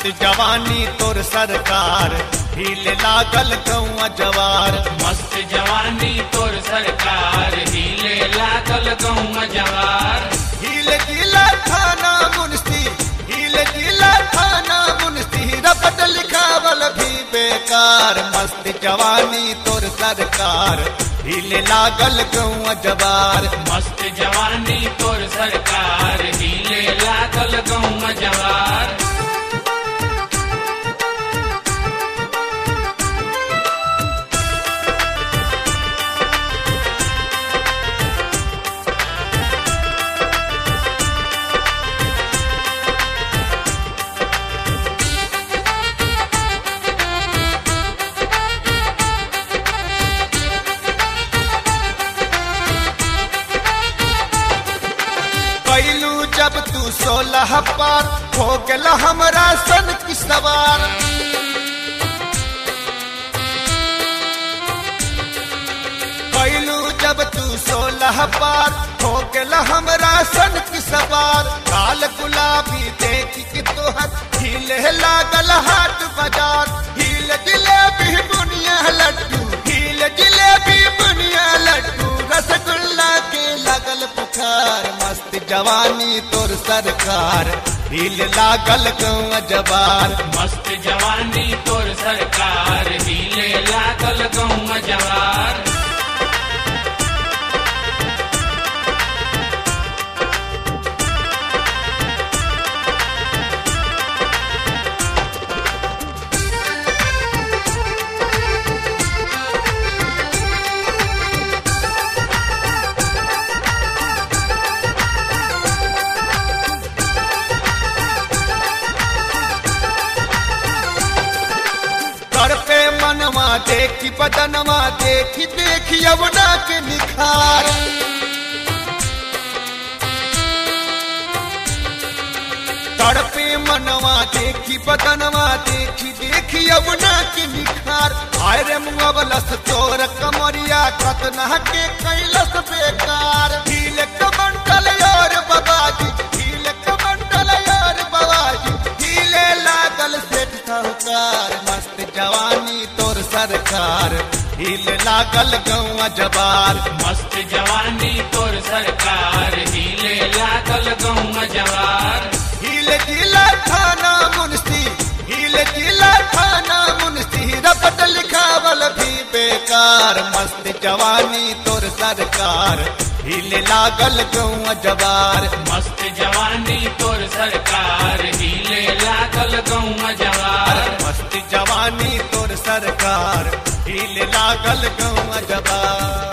मस्त जवानी तोर सरकार हिले लागल गौआ जवार मस्त जवानी तोर सरकार हिले लागल गौम जवार हिले जिला थाना मुंशी हिले जिला थाना मुंशी रपट लिखावल भी बेकार मस्त जवानी तोर सरकार हिले लागल गौआ जवार मस्त जवानी तोर सरकार हिले लागल गौम जवार कैलू जब तू सोलह पार हो गल हमरा सन की सवार कैलू जब तू सोलह पार हो गल हमरा सन की सवार काल गुलाबी देख के तोहर हिले लागल हाट बाजार हील जिलेबी बुनिया लड्डू हील जिलेबी बुनिया लड्डू रसगुल्ला के लगल पुकार मस्त जवानी तोर सरकार हील लागल गौआ जवार मस्त जवानी तोर सरकार हिले लागल गौम जवार कर पे मनवा देखी बदनवा देखी देखी अवना के निखार तड़पे मनवा देखी बदनवा देखी देखी अवना के निखार आय रे मुअबलस तोर कमरिया कतना के कैलस बेकार हील कमंडल यार बाबाजी हील कमंडल यार बाबाजी हीले लागल सेठ साहूकार मस्त जवानी तोर सरकार हील लागल गौआ जबार मस्त जवानी तोर सरकार हिले लागल गौम जवार हील जिला थाना मुंशी हील जिला थाना मुंशी रपट लिखावल भी बेकार मस्त जवानी तोर सरकार हील लागल गौआ जबार मस्त जवानी तोर सरकार हिले लागल गौम जवार मस्त जवानी तोर सरकार हील लागल गौआ जबार